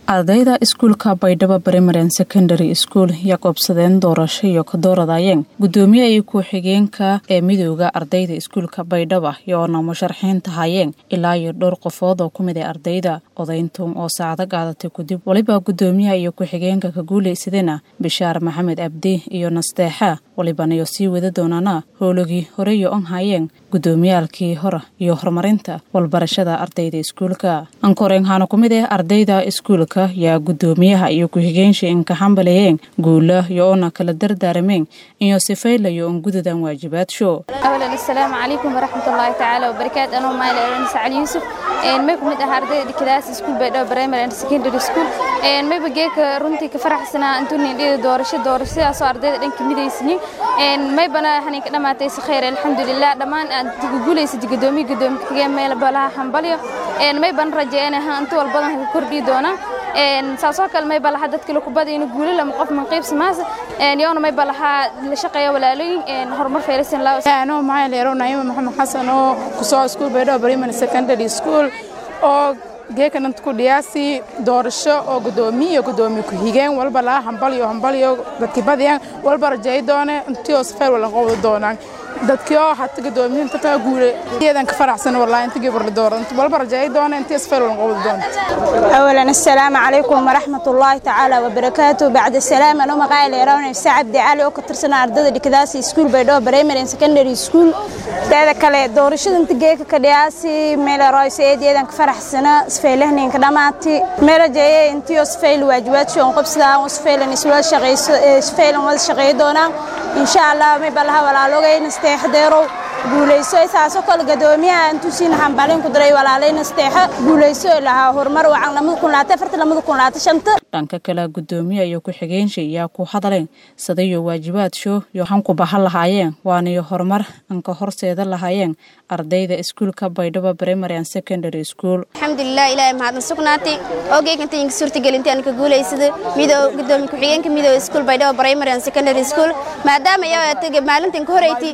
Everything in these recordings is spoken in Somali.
ardayda iskuulka baydhabo primary secondary school yaa qoobsadeen doorasho iyo ka dooradayeen gudoomiye iyo ku-xigeenka ee midooda ardayda iskuulka baydhaba yoona musharaxiinta hayeen ilaa iyo dhowr qofood oo kumid a ardayda odayntuun oo saacado qaadatay kadib waliba gudoomiyaha iyo ku-xigeenka ka guulaysadena bishaar maxamed abdi iyo nasteexa walibanayo sii wada doonaana howlogii horeyo on hayeen gudoomiyaalkii hore iyo horumarinta walbarashada ardayda iskuulka ankoreenhaana ku mid ah ardayda iskuulka yaa gudoomiyaha iyo ku-xigeenshi inkaxambalayeen guula iyo oona kala dardaarameen iyo sifaylayo on gudadan waajibaadso awalan assalaamu calaykum waraxmatullaahi tacaala wabarakaatu anoo maali eran sacali yuusuf may kumid ah ardayda dhikadaas iskuul baydhabo primary and secondary school mayba geeka runtii ka faraxsanaa intuu nindhida doorasho doorashadaasoo ardayda dhan kamidaysiyin maybana haninka dhammaatay si khayr alxamdulilah dhammaan aad guulaysad gudoomiye gudoomiye kagee meel balaha hambalyo maybana rajeeyanaha inta walbadan ka kordhii doona saasoo kale mayba lahaa dadka lakubada inu guuli lama qof manqiibsa maas yoona mayba lahaa la shaqeeya walaalooyin horumar feerisan anoo maxaa leero naima maxamed xasan oo kusoo iskuul baydhabo primary secondary school oo geekanant ku dhiyaasi doorasho oo gudoomiye iyo gudoomiye ku-xigeen walba laha hambalyo hambalyo dadkii badiyaan walba rajeey doone intii oo safeer walan qowda doonaan dadkii oo hata gudoomiyiinta kaa guule iyadan ka faraxsan wallahi inta gabar la dooran walba rajeey doone intii safeer walan qowda doonta awalan assalaamu calaykum waraxmatullaahi tacaala wabarakaatu bacda salaam anoo maqaayil eerawn ifsa cabdi cali oo ka tirsan ardada dhikadaasi iskuul baydhabo primary and secondary school teeda kale doorashada inta geeka ka dhiyaasi meeleroys eediyadan ka faraxsana sfeylahninka dhammaati meerajeeye intii oo sfeyl waajibaadshi on qobsadaan oo sfeylan iswada shaqeyso sfeylan wada shaqeey doonaan insha allah may balaha walaalogayna steexdeerow guulayso saasoo kale gadoomiyaha intuu siina hambalin ku diray walaalayna steexa guulayso lahaa horumar wacan lamada kun laata afarta lamada kun laata shanta dhanka kale gudoomiye iyo ku-xigeenshi yaa ku hadaleen sadayo waajibaad show iyo hanku bahan lahaayeen waanayo horumar anka horseeda lahaayeen ardayda iskuulka baydhabo primary and secondary school alxamdulilah ilaahay mahadna sugnaatay ogeykanta inka suurtagelinta aan ka guulaysada midoo gudoomiye ku-xigeenka midoo iskuul baydhabo primary and secondary school maadaama iyaa maalintan ka horeyti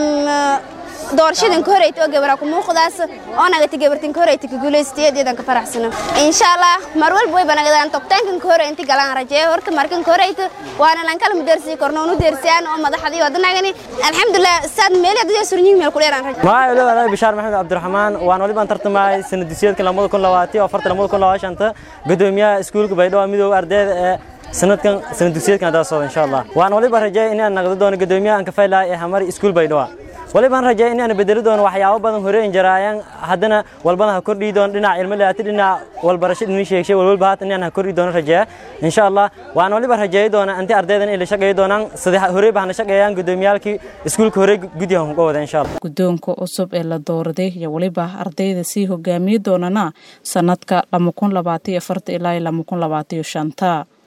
doorashadan ka horeyta oo gabara ku muuqdaas oo nagata gabartan ka horeyta ka guulaysatay eedeedan ka faraxsana insha allah mar walba way banagadaan tobtaankan ka hore inti galaan rajeeyo horta markan ka horeyta waana lan kala mudeersi korno nu deersiyaan oo madaxdii wadanagani alxamdulilah saad meel adoo surniin meel ku dheeraan rajeeyo maa ilo walaal bishaar maxamed cabdiraxmaan waan waliba tartamay sanadisiyeedka lamada kun labaatan afarta lamada kun labaashanta gudoomiyaha iskuulka baydhabo midooda ardayda ee sanadkan sanad dugsiyeedkan haddaa socda insha allah waan waliba rajeey inaan naqdo doono gudoomiyaha aan ka faylahay ee hamari iskuul baydhabo walibaan rajeey inaan bedeli doono waxyaabo badan hore injaraayaan haddana walbana ha kordhii doono dhinac ilmo laati dhinac walbarasho dhini sheegshay walwalba haatan inaan ha kordhii doono rajeeya insha allah waan waliba rajeey doona intii ardaydan ay la shaqeey doonaan sidii hore baa na shaqeeyaan gudoomiyaalkii iskuulka hore guddiga uga wada insha allah gudoonka cusub ee la dooraday iyo waliba ardayda sii hogaamiye doonana sanadka lama kun labaatan iyo afarta ilaa lama kun labaatan iyo shanta